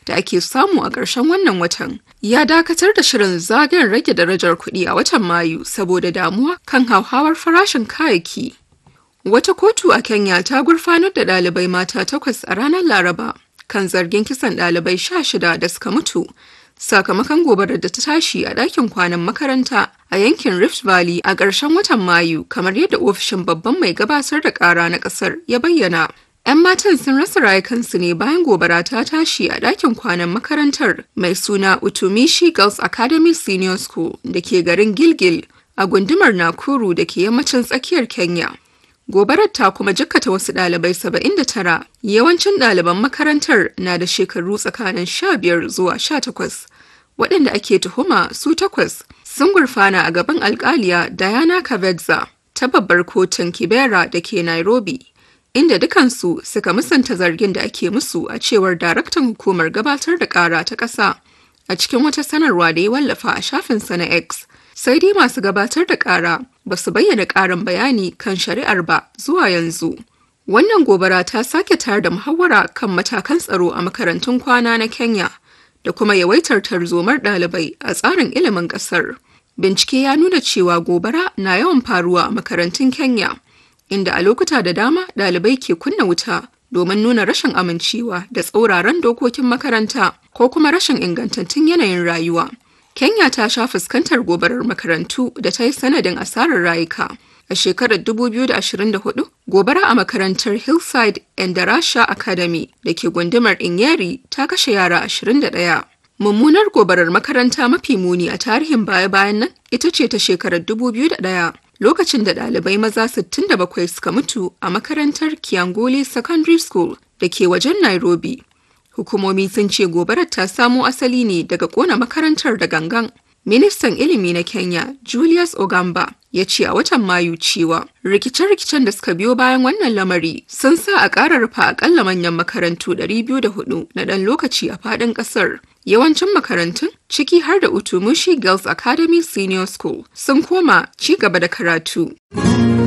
da ake samu a ƙarshen wannan watan ya dakatar da shirin zagayen rage darajar kuɗi a watan Mayu saboda damuwa kan hauhawar farashin kayayyaki. Wata kotu a Kenya ta gurfanar da ɗalibai mata takwas a ranar Laraba kan zargin kisan ɗalibai sha shida da suka mutu sakamakon gobarar da ta tashi a ɗakin kwanan makaranta a yankin Rift Valley a ƙarshen watan Mayu kamar yadda ofishin babban mai gabatar da ƙara na ƙasar ya bayyana. 'Yan matan sun rasa rayukansu ne bayan gobara ta tashi a ɗakin kwanan makarantar mai suna Utumishi Girls Academy Senior School da ke garin Gilgil a gundumar Nakuru da ke yammacin tsakiyar Kenya. Gobarar ta kuma jikkata wasu ɗalibai 79 yawancin ɗaliban makarantar na da shekaru tsakanin 15 zuwa 18 waɗanda ake tuhuma su takwas sun gurfana a gaban alkaliya Diana Kavedza ta babbar kotun Kibera da ke Nairobi. inda dukansu suka musanta zargin da ake musu a cewar daraktan hukumar gabatar da kara ta ƙasa a cikin wata sanarwa da ya wallafa a shafinsa na X. Sai dai masu gabatar da kara ba su bayyana ƙarin bayani kan shari'ar ba zuwa yanzu. Wannan gobara ta sake tayar da muhawara kan matakan tsaro a makarantun kwana na Kenya da kuma yawaitar tarzomar ɗalibai a tsarin ilimin ƙasar. Bincike ya nuna cewa gobara na yawan faruwa a makarantun Kenya. inda a lokuta da dama ɗalibai ke kunna wuta domin nuna rashin amincewa da tsauraran dokokin makaranta ko kuma rashin ingantattun yanayin rayuwa. Kenya ta sha fuskantar gobarar makarantu da ta yi sanadin asarar rayuka. A shekarar 2024, gobara a makarantar Hillside Endarasha Academy da ke gundumar Inyeri ta kashe yara 21. Mummunar gobarar makaranta mafi muni a tarihin baya-bayan nan ita ce ta shekarar 2001. lokacin da ɗalibai maza 67 suka mutu a makarantar Kiangole Secondary School da ke wajen Nairobi. Hukumomi sun ce gobarar ta samo asali ne daga ƙona makarantar da gangan. Ministan ilimi na Kenya, Julius Ogamba, ya ce a watan Mayu cewa rikice-rikicen da suka biyo bayan wannan lamari sun sa a ƙara rufe akalla manyan makarantu 204 na ɗan lokaci a faɗin ƙasar. Yawancin makarantun ciki har da Utumushi Girls Academy Senior School sun koma ci gaba da karatu.